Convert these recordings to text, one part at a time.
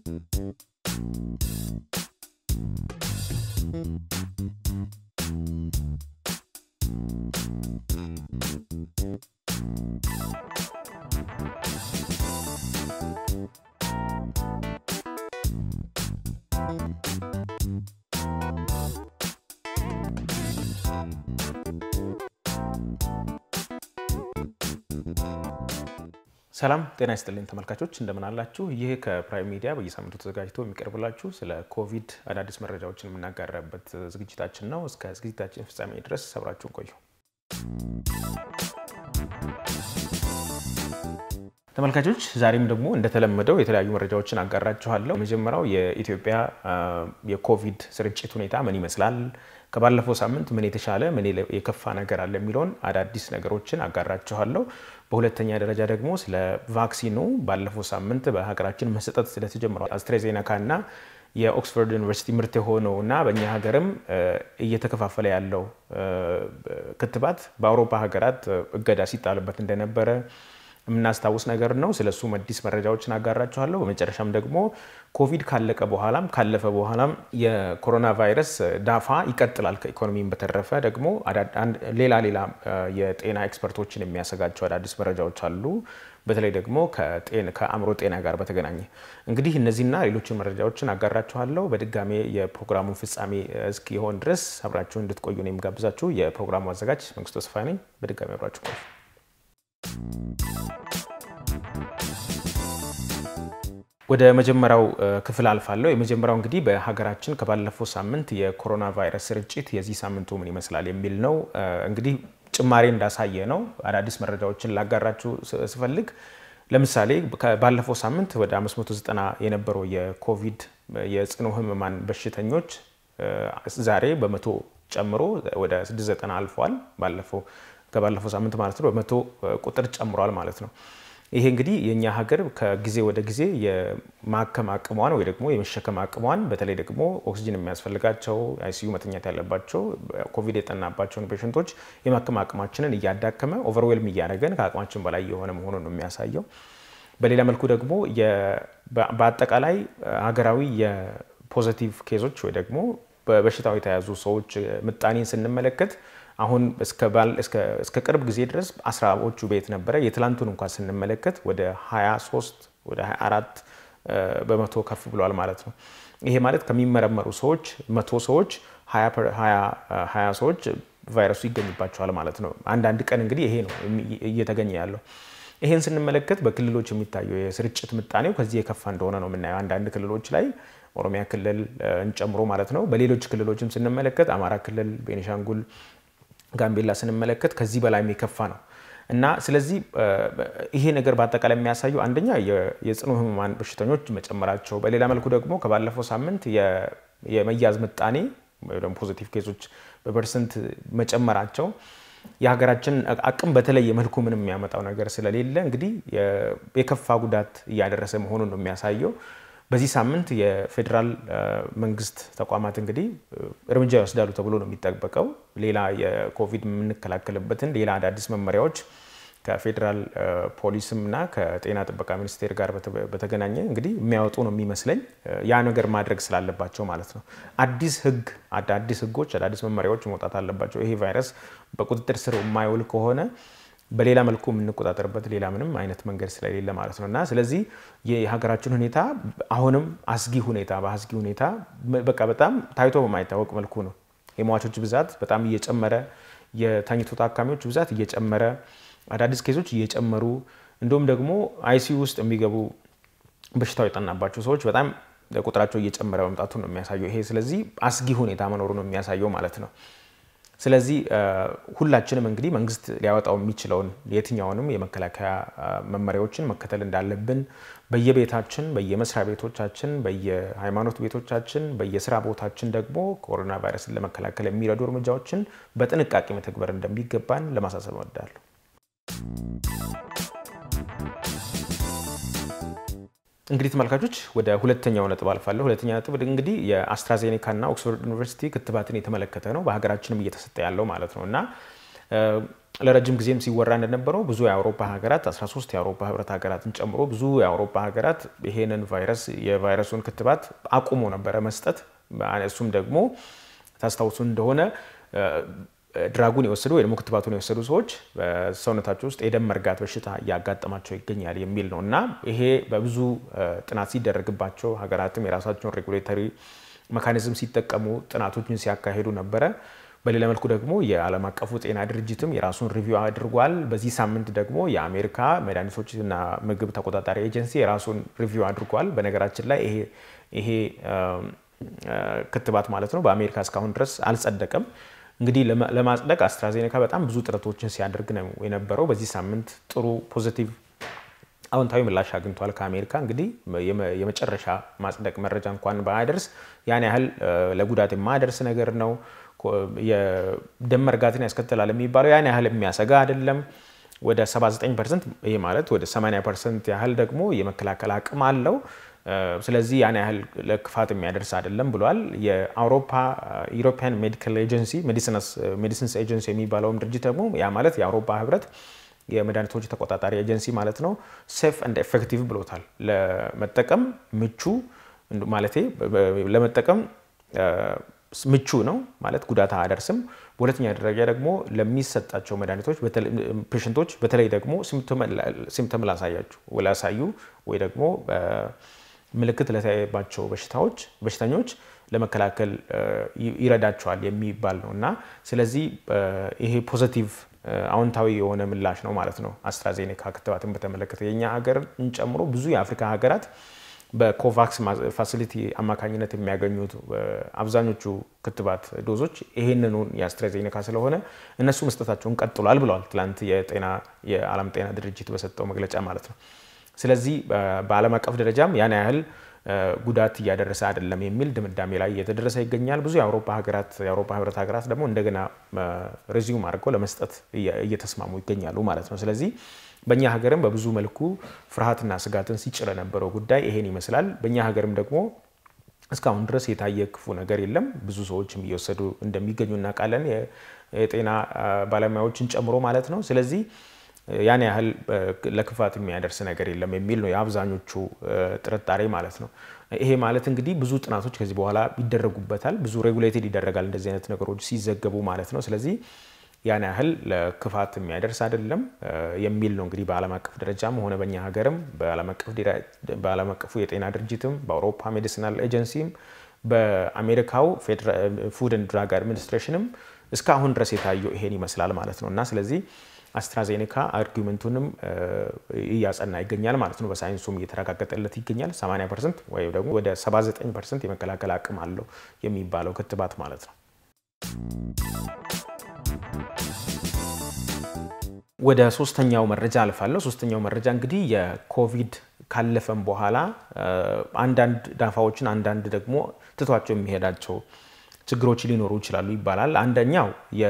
ሰላም ጤና ይስጥልኝ ተመልካቾች፣ እንደምን አላችሁ? ይህ ከፕራይም ሚዲያ በየሳምንቱ ተዘጋጅቶ የሚቀርብላችሁ ስለ ኮቪድ አዳዲስ መረጃዎችን የምናጋራበት ዝግጅታችን ነው። እስከ ዝግጅታችን ፍጻሜ ድረስ አብራችሁን ቆዩ። ተመልካቾች ዛሬም ደግሞ እንደተለመደው የተለያዩ መረጃዎችን አጋራችኋለሁ። የመጀመሪያው የኢትዮጵያ የኮቪድ ስርጭት ሁኔታ ምን ይመስላል፣ ከባለፈው ሳምንት ምን የተሻለ ምን የከፋ ነገር አለ የሚለውን አዳዲስ ነገሮችን አጋራችኋለሁ። በሁለተኛ ደረጃ ደግሞ ስለ ቫክሲኑ ባለፈው ሳምንት በሀገራችን መሰጠት ስለተጀመረው አስትራዜኔካ እና የኦክስፎርድ ዩኒቨርሲቲ ምርት የሆነው እና በእኛ ሀገርም እየተከፋፈለ ያለው ክትባት በአውሮፓ ሀገራት እገዳ ሲጣልበት እንደነበረ የምናስታውስ ነገር ነው። ስለሱም አዲስ መረጃዎችን አጋራችኋለሁ። በመጨረሻም ደግሞ ኮቪድ ካለቀ በኋላም ካለፈ በኋላም የኮሮና ቫይረስ ዳፋ ይቀጥላል። ከኢኮኖሚም በተረፈ ደግሞ ሌላ ሌላ የጤና ኤክስፐርቶችን የሚያሰጋቸው አዳዲስ መረጃዎች አሉ። በተለይ ደግሞ ከአእምሮ ጤና ጋር በተገናኘ እንግዲህ እነዚህና ሌሎችን መረጃዎችን አጋራችኋለሁ። በድጋሜ የፕሮግራሙን ፍጻሜ እስኪሆን ድረስ አብራችሁ እንድትቆዩ ነው የምጋብዛችሁ። የፕሮግራሙ አዘጋጅ መንግስቱ ተስፋ ነኝ። በድጋሚ አብራችሁ ቆዩ። ወደ መጀመሪያው ክፍል አልፋለሁ። የመጀመሪያው እንግዲህ በሀገራችን ከባለፈው ሳምንት የኮሮና ቫይረስ ስርጭት የዚህ ሳምንቱ ምን ይመስላል የሚል ነው። እንግዲህ ጭማሬ እንዳሳየ ነው። አዳዲስ መረጃዎችን ላጋራችሁ ስፈልግ ለምሳሌ ባለፈው ሳምንት ወደ 590 የነበረው የኮቪድ የጽኑ ህሙማን በሽተኞች ዛሬ በመቶ ጨምሮ ወደ 690 አልፏል። ባለፈው ከባለፈው ሳምንት ማለት ነው በመቶ ቁጥር ጨምሯል ማለት ነው። ይሄ እንግዲህ የእኛ ሀገር ከጊዜ ወደ ጊዜ የማከም አቅሟን ወይ ደግሞ የመሸከም አቅሟን በተለይ ደግሞ ኦክሲጅን የሚያስፈልጋቸው አይሲዩ መተኛት ያለባቸው ኮቪድ የጠናባቸውን ፔሽንቶች የማከም አቅማችንን እያዳከመ ኦቨርዌልም እያደረገን ከአቅማችን በላይ የሆነ መሆኑን ነው የሚያሳየው። በሌላ መልኩ ደግሞ በአጠቃላይ ሀገራዊ የፖዘቲቭ ኬዞች ወይ ደግሞ በበሽታው የተያዙ ሰዎች ምጣኔን ስንመለከት አሁን እስከ ቅርብ ጊዜ ድረስ አስራዎቹ ቤት ነበረ። የትላንቱን እንኳን ስንመለከት ወደ 23 ወደ 24 በመቶ ከፍ ብሏል ማለት ነው። ይሄ ማለት ከሚመረመሩ ሰዎች መቶ ሰዎች 20 ሰዎች ቫይረሱ ይገኝባቸዋል ማለት ነው። አንዳንድ ቀን እንግዲህ ይሄ ነው እየተገኘ ያለው። ይሄን ስንመለከት በክልሎች የሚታየው የስርጭት ምጣኔው ከዚህ የከፋ እንደሆነ ነው የምናየው። አንዳንድ ክልሎች ላይ ኦሮሚያ ክልል ጨምሮ ማለት ነው። በሌሎች ክልሎችም ስንመለከት አማራ ክልል፣ ቤኒሻንጉል ጋምቤላ ስንመለከት ከዚህ በላይም የከፋ ነው እና ስለዚህ ይሄ ነገር በአጠቃላይ የሚያሳዩ አንደኛ የጽኑ ህሙማን በሽተኞች መጨመራቸው፣ በሌላ መልኩ ደግሞ ከባለፈው ሳምንት የመያዝ ምጣኔ ወይም ፖዚቲቭ ኬዞች በፐርሰንት መጨመራቸው የሀገራችን አቅም በተለየ መልኩ ምንም የሚያመጣው ነገር ስለሌለ እንግዲህ የከፋ ጉዳት እያደረሰ መሆኑን ነው የሚያሳየው። በዚህ ሳምንት የፌዴራል መንግስት ተቋማት እንግዲህ እርምጃ ይወስዳሉ ተብሎ ነው የሚጠበቀው። ሌላ የኮቪድ የምንከላከልበትን ሌላ አዳዲስ መመሪያዎች ከፌዴራል ፖሊስም እና ከጤና ጥበቃ ሚኒስቴር ጋር በተገናኘ እንግዲህ የሚያወጡ ነው የሚመስለኝ ያ ነገር ማድረግ ስላለባቸው ማለት ነው። አዲስ ህግ አዳዲስ ህጎች አዳዲስ መመሪያዎች መውጣት አለባቸው። ይሄ ቫይረስ በቁጥጥር ስር የማይውል ከሆነ በሌላ መልኩ የምንቆጣጠርበት ሌላ ምንም አይነት መንገድ ስለሌለ ማለት ነው እና ስለዚህ የሀገራችን ሁኔታ አሁንም አስጊ ሁኔታ በአስጊ ሁኔታ በቃ በጣም ታይቶ በማይታወቅ መልኩ ነው። የሟቾች ብዛት በጣም እየጨመረ የተኝቶ ታካሚዎች ብዛት እየጨመረ አዳዲስ ኬዞች እየጨመሩ እንዲሁም ደግሞ አይሲዩ ውስጥ የሚገቡ በሽታው የጠናባቸው ሰዎች በጣም ቁጥራቸው እየጨመረ መምጣቱ ነው የሚያሳየው ይሄ ስለዚህ አስጊ ሁኔታ መኖሩ ነው የሚያሳየው ማለት ነው። ስለዚህ ሁላችንም እንግዲህ መንግስት ሊያወጣው የሚችለውን የትኛውንም የመከላከያ መመሪያዎችን መከተል እንዳለብን በየቤታችን፣ በየመስሪያ ቤቶቻችን፣ በየሃይማኖት ቤቶቻችን፣ በየስራ ቦታችን ደግሞ ኮሮና ቫይረስን ለመከላከል የሚረዱ እርምጃዎችን በጥንቃቄ መተግበር እንደሚገባን ለማሳሰብ እወዳለሁ። እንግዲህ ተመልካቾች ወደ ሁለተኛው ነጥብ አልፋለሁ። ሁለተኛ ነጥብ እንግዲህ የአስትራዜኔካ እና ኦክስፎርድ ዩኒቨርሲቲ ክትባትን የተመለከተ ነው። በሀገራችንም እየተሰጠ ያለው ማለት ነው እና ለረጅም ጊዜም ሲወራ እንደነበረው ብዙ የአውሮፓ ሀገራት 13 የአውሮፓ ህብረት ሀገራትን ጨምሮ ብዙ የአውሮፓ ሀገራት ይሄንን ቫይረስ የቫይረሱን ክትባት አቁሞ ነበረ መስጠት። እሱም ደግሞ ታስታውሱ እንደሆነ ድራጉን የወሰዱ ወይ ደግሞ ክትባቱን የወሰዱ ሰዎች በሰውነታቸው ውስጥ የደም መርጋት በሽታ እያጋጠማቸው ይገኛል የሚል ነው እና ይሄ በብዙ ጥናት ሲደረግባቸው ሀገራትም የራሳቸውን ሬጉሌተሪ መካኒዝም ሲጠቀሙ ጥናቶችን ሲያካሂዱ ነበረ። በሌላ መልኩ ደግሞ የዓለም አቀፉ ጤና ድርጅትም የራሱን ሪቪው አድርጓል። በዚህ ሳምንት ደግሞ የአሜሪካ መድኃኒቶችና ምግብ ተቆጣጣሪ ኤጀንሲ የራሱን ሪቪው አድርጓል። በነገራችን ላይ ይሄ ክትባት ማለት ነው በአሜሪካ እስካሁን ድረስ አልጸደቀም። እንግዲህ ለማጽደቅ አስትራዜኔካ በጣም ብዙ ጥረቶችን ሲያደርግ ነው የነበረው። በዚህ ሳምንት ጥሩ ፖዚቲቭ አዎንታዊ ምላሽ አግኝቷል ከአሜሪካ። እንግዲህ የመጨረሻ ማጽደቅ መረጃ እንኳን ባያደርስ ያን ያህል ለጉዳት የማያደርስ ነገር ነው። የደም መርጋትን ያስከትላል የሚባለው ያን ያህል የሚያሰጋ አይደለም። ወደ 79 ፐርሰንት ይህ ማለት ወደ 80 ፐርሰንት ያህል ደግሞ የመከላከል አቅም አለው። ስለዚህ ያን ያህል ለክፋት የሚያደርስ አይደለም ብሏል። የአውሮፓ ዩሮፒያን ሜዲካል ኤጀንሲ ሜዲሲንስ ኤጀንሲ የሚባለውም ድርጅት ደግሞ ያ ማለት የአውሮፓ ህብረት የመድኃኒቶች ተቆጣጣሪ ኤጀንሲ ማለት ነው ሴፍ ኤንድ ኤፌክቲቭ ብሎታል። ለመጠቀም ምቹ ማለቴ ለመጠቀም ምቹ ነው ማለት ጉዳት አያደርስም። በሁለተኛ ደረጃ ደግሞ ለሚሰጣቸው መድኃኒቶች ፔሽንቶች በተለይ ደግሞ ሲምፕተም ላሳያችሁ ላሳዩ ወይ ደግሞ ምልክት ለታየባቸው በሽታዎች በሽተኞች ለመከላከል ይረዳቸዋል የሚባል ነው እና ስለዚህ ይሄ ፖዘቲቭ አዎንታዊ የሆነ ምላሽ ነው ማለት ነው። አስትራዜኔካ ክትባትን በተመለከተ የእኛ ሀገርን ጨምሮ ብዙ የአፍሪካ ሀገራት በኮቫክስ ፋሲሊቲ አማካኝነት የሚያገኙት አብዛኞቹ ክትባት ዶዞች ይህንኑ የአስትራዜኔካ ስለሆነ እነሱ መስጠታቸውን ቀጥሏል ብለዋል ትላንት የጤና የዓለም ጤና ድርጅት በሰጠው መግለጫ ማለት ነው። ስለዚህ በዓለም አቀፍ ደረጃም ያን ያህል ጉዳት እያደረሰ አይደለም የሚል ድምዳሜ ላይ እየተደረሰ ይገኛል። ብዙ የአውሮፓ ሀገራት የአውሮፓ ህብረት ሀገራት ደግሞ እንደገና ሬዚዩም አድርገው ለመስጠት እየተስማሙ ይገኛሉ ማለት ነው። ስለዚህ በእኛ ሀገርም በብዙ መልኩ ፍርሃትና ስጋትን ሲጭር የነበረው ጉዳይ ይሄን ይመስላል። በእኛ ሀገርም ደግሞ እስካሁን ድረስ የታየ ክፉ ነገር የለም። ብዙ ሰዎችም እየወሰዱ እንደሚገኙ እናውቃለን፣ የጤና ባለሙያዎችን ጨምሮ ማለት ነው። ስለዚህ ያን ያህል ለክፋት የሚያደርስ ነገር የለም የሚል ነው የአብዛኞቹ ጥርጣሬ ማለት ነው። ይሄ ማለት እንግዲህ ብዙ ጥናቶች ከዚህ በኋላ ይደረጉበታል። ብዙ ሬጉሌትድ ይደረጋል እንደዚህ አይነት ነገሮች ሲዘገቡ ማለት ነው። ስለዚህ ያን ያህል ለክፋት የሚያደርስ አይደለም የሚል ነው እንግዲህ በዓለም አቀፍ ደረጃም ሆነ በእኛ ሀገርም በዓለም አቀፉ የጤና ድርጅትም በአውሮፓ ሜዲሲናል ኤጀንሲም በአሜሪካው ፉድ ኤንድ ድራግ አድሚኒስትሬሽንም እስካሁን ድረስ የታየው ይሄን ይመስላል ማለት ነው እና ስለዚህ አስትራዜኔካ አርጊመንቱንም እያጸና ይገኛል ማለት ነው። በሳይንሱም እየተረጋገጠለት ይገኛል። 80 ፐርሰንት ወይም ደግሞ ወደ 79 ፐርሰንት የመከላከል አቅም አለው የሚባለው ክትባት ማለት ነው። ወደ ሶስተኛው መረጃ አልፋለሁ። ሶስተኛው መረጃ እንግዲህ የኮቪድ ካለፈም በኋላ አንዳንድ ዳፋዎችን አንዳንድ ደግሞ ትቷቸው የሚሄዳቸው ችግሮች ሊኖሩ ይችላሉ ይባላል። አንደኛው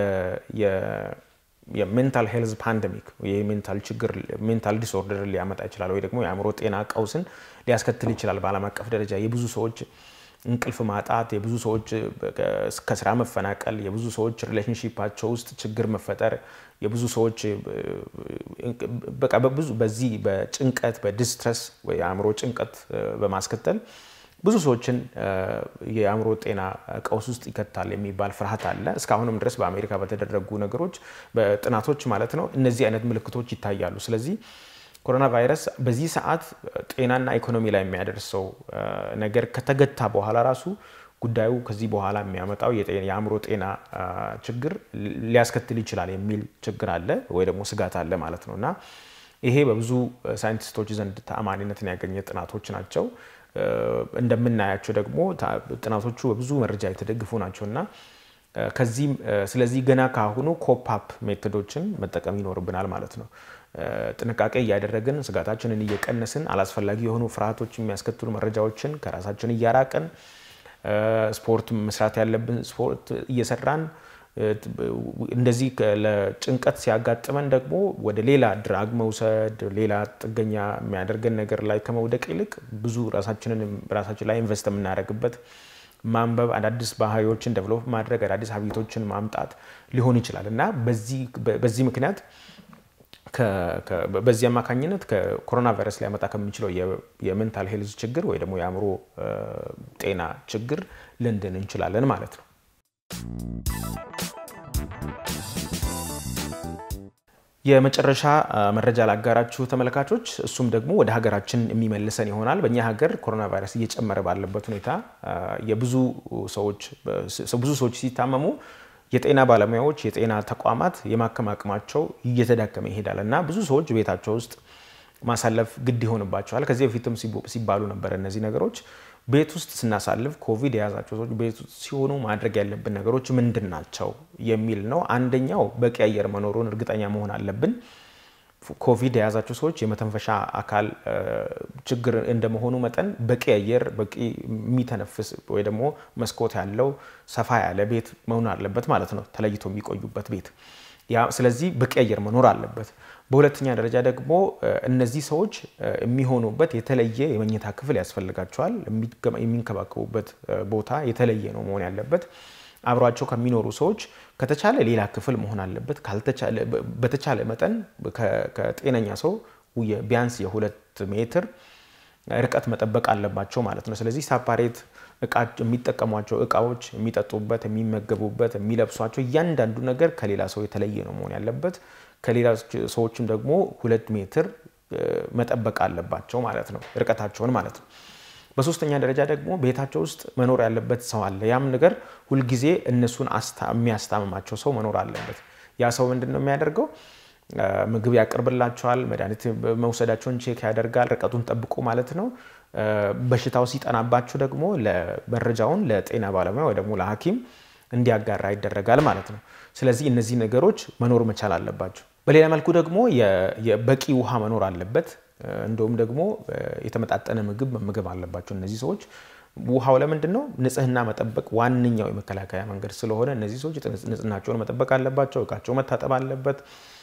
የሜንታል ሄልዝ ፓንደሚክ የሜንታል ችግር ሜንታል ዲስኦርደር ሊያመጣ ይችላል ወይ ደግሞ የአእምሮ ጤና ቀውስን ሊያስከትል ይችላል። በዓለም አቀፍ ደረጃ የብዙ ሰዎች እንቅልፍ ማጣት፣ የብዙ ሰዎች ከስራ መፈናቀል፣ የብዙ ሰዎች ሪሌሽንሺፓቸው ውስጥ ችግር መፈጠር፣ የብዙ ሰዎች በቃ በብዙ በዚህ በጭንቀት በዲስትረስ ወይ የአእምሮ ጭንቀት በማስከተል ብዙ ሰዎችን የአእምሮ ጤና ቀውስ ውስጥ ይከታል የሚባል ፍርሃት አለ። እስካሁንም ድረስ በአሜሪካ በተደረጉ ነገሮች በጥናቶች ማለት ነው እነዚህ አይነት ምልክቶች ይታያሉ። ስለዚህ ኮሮና ቫይረስ በዚህ ሰዓት ጤናና ኢኮኖሚ ላይ የሚያደርሰው ነገር ከተገታ በኋላ ራሱ ጉዳዩ ከዚህ በኋላ የሚያመጣው የአእምሮ ጤና ችግር ሊያስከትል ይችላል የሚል ችግር አለ ወይ ደግሞ ስጋት አለ ማለት ነው እና ይሄ በብዙ ሳይንቲስቶች ዘንድ ተአማኒነትን ያገኘ ጥናቶች ናቸው። እንደምናያቸው ደግሞ ጥናቶቹ በብዙ መረጃ የተደግፉ ናቸው እና ከዚህም ስለዚህ ገና ካሁኑ ኮፓፕ ሜቶዶችን መጠቀም ይኖርብናል ማለት ነው። ጥንቃቄ እያደረግን ስጋታችንን እየቀነስን አላስፈላጊ የሆኑ ፍርሃቶች የሚያስከትሉ መረጃዎችን ከራሳችን እያራቅን ስፖርት መስራት ያለብን ስፖርት እየሰራን እንደዚህ ለጭንቀት ሲያጋጥመን ደግሞ ወደ ሌላ ድራግ መውሰድ ሌላ ጥገኛ የሚያደርገን ነገር ላይ ከመውደቅ ይልቅ ብዙ ራሳችንን ራሳችን ላይ ኢንቨስት የምናደርግበት ማንበብ፣ አዳዲስ ባህሪዎችን ደቨሎፕ ማድረግ፣ አዳዲስ ሀቢቶችን ማምጣት ሊሆን ይችላል እና በዚህ ምክንያት በዚህ አማካኝነት ከኮሮና ቫይረስ ሊያመጣ ከሚችለው የሜንታል ሄልዝ ችግር ወይ ደግሞ የአእምሮ ጤና ችግር ልንድን እንችላለን ማለት ነው። የመጨረሻ መረጃ ላጋራችሁ ተመልካቾች፣ እሱም ደግሞ ወደ ሀገራችን የሚመልሰን ይሆናል። በእኛ ሀገር ኮሮና ቫይረስ እየጨመረ ባለበት ሁኔታ የብዙ ሰዎች ብዙ ሰዎች ሲታመሙ የጤና ባለሙያዎች የጤና ተቋማት የማከም አቅማቸው እየተዳከመ ይሄዳል እና ብዙ ሰዎች ቤታቸው ውስጥ ማሳለፍ ግድ ይሆንባቸዋል። ከዚህ በፊትም ሲባሉ ነበር እነዚህ ነገሮች ቤት ውስጥ ስናሳልፍ ኮቪድ የያዛቸው ሰዎች ቤት ውስጥ ሲሆኑ ማድረግ ያለብን ነገሮች ምንድን ናቸው የሚል ነው። አንደኛው በቂ አየር መኖሩን እርግጠኛ መሆን አለብን። ኮቪድ የያዛቸው ሰዎች የመተንፈሻ አካል ችግር እንደመሆኑ መጠን በቂ አየር በቂ የሚተነፍስ ወይ ደግሞ መስኮት ያለው ሰፋ ያለ ቤት መሆን አለበት ማለት ነው፣ ተለይቶ የሚቆዩበት ቤት። ስለዚህ በቂ አየር መኖር አለበት። በሁለተኛ ደረጃ ደግሞ እነዚህ ሰዎች የሚሆኑበት የተለየ የመኝታ ክፍል ያስፈልጋቸዋል። የሚንከባከቡበት ቦታ የተለየ ነው መሆን ያለበት። አብሯቸው ከሚኖሩ ሰዎች ከተቻለ ሌላ ክፍል መሆን አለበት። በተቻለ መጠን ከጤነኛ ሰው ቢያንስ የሁለት ሜትር ርቀት መጠበቅ አለባቸው ማለት ነው። ስለዚህ ሳፓሬት የሚጠቀሟቸው እቃዎች፣ የሚጠጡበት፣ የሚመገቡበት፣ የሚለብሷቸው እያንዳንዱ ነገር ከሌላ ሰው የተለየ ነው መሆን ያለበት። ከሌላ ሰዎችም ደግሞ ሁለት ሜትር መጠበቅ አለባቸው ማለት ነው፣ ርቀታቸውን ማለት ነው። በሶስተኛ ደረጃ ደግሞ ቤታቸው ውስጥ መኖር ያለበት ሰው አለ። ያም ነገር ሁልጊዜ እነሱን የሚያስታምማቸው ሰው መኖር አለበት። ያ ሰው ምንድን ነው የሚያደርገው? ምግብ ያቀርብላቸዋል፣ መድኃኒት መውሰዳቸውን ቼክ ያደርጋል፣ ርቀቱን ጠብቆ ማለት ነው። በሽታው ሲጠናባቸው ደግሞ መረጃውን ለጤና ባለሙያ ወይ ደግሞ ለሐኪም እንዲያጋራ ይደረጋል ማለት ነው። ስለዚህ እነዚህ ነገሮች መኖር መቻል አለባቸው። በሌላ መልኩ ደግሞ በቂ ውሃ መኖር አለበት። እንደውም ደግሞ የተመጣጠነ ምግብ መመገብ አለባቸው እነዚህ ሰዎች። ውሃው ለምንድን ነው? ንጽህና መጠበቅ ዋነኛው የመከላከያ መንገድ ስለሆነ እነዚህ ሰዎች ንጽህናቸውን መጠበቅ አለባቸው። እቃቸው መታጠብ አለበት።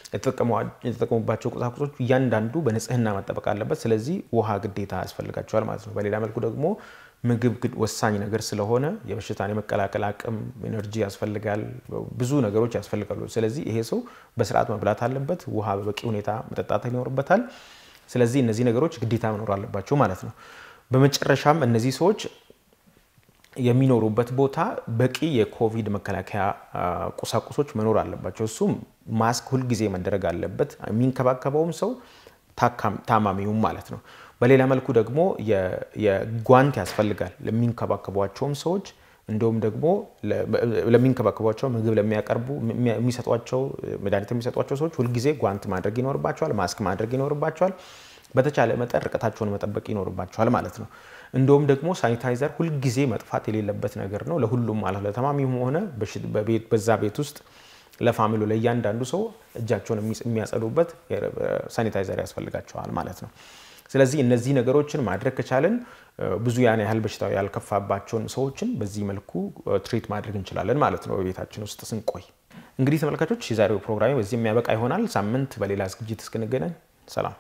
የተጠቀሙባቸው ቁሳቁሶች እያንዳንዱ በንጽህና መጠበቅ አለበት። ስለዚህ ውሃ ግዴታ ያስፈልጋቸዋል ማለት ነው። በሌላ መልኩ ደግሞ ምግብ ወሳኝ ነገር ስለሆነ የበሽታን የመከላከል አቅም፣ ኤነርጂ ያስፈልጋል። ብዙ ነገሮች ያስፈልጋሉ። ስለዚህ ይሄ ሰው በስርዓት መብላት አለበት። ውሃ በበቂ ሁኔታ መጠጣት ይኖርበታል። ስለዚህ እነዚህ ነገሮች ግዴታ መኖር አለባቸው ማለት ነው። በመጨረሻም እነዚህ ሰዎች የሚኖሩበት ቦታ በቂ የኮቪድ መከላከያ ቁሳቁሶች መኖር አለባቸው። እሱም ማስክ ሁልጊዜ መደረግ አለበት፣ የሚንከባከበውም ሰው ታማሚውም ማለት ነው። በሌላ መልኩ ደግሞ የጓንት ያስፈልጋል ለሚንከባከቧቸውም ሰዎች እንዲሁም ደግሞ ለሚንከባከቧቸው ምግብ ለሚያቀርቡ የሚሰጧቸው መድኃኒት የሚሰጧቸው ሰዎች ሁልጊዜ ጓንት ማድረግ ይኖርባቸዋል፣ ማስክ ማድረግ ይኖርባቸዋል። በተቻለ መጠን ርቀታቸውን መጠበቅ ይኖርባቸዋል ማለት ነው። እንዲሁም ደግሞ ሳኒታይዘር ሁልጊዜ መጥፋት የሌለበት ነገር ነው ለሁሉም ማለት ለተማሚም ሆነ በዛ ቤት ውስጥ ለፋሚሉ ለእያንዳንዱ ሰው እጃቸውን የሚያጸዱበት ሳኒታይዘር ያስፈልጋቸዋል ማለት ነው። ስለዚህ እነዚህ ነገሮችን ማድረግ ከቻለን ብዙ ያን ያህል በሽታው ያልከፋባቸውን ሰዎችን በዚህ መልኩ ትሪት ማድረግ እንችላለን ማለት ነው በቤታችን ውስጥ ስንቆይ። እንግዲህ ተመልካቾች የዛሬው ፕሮግራም በዚህ የሚያበቃ ይሆናል። ሳምንት በሌላ ዝግጅት እስክንገናኝ ሰላም።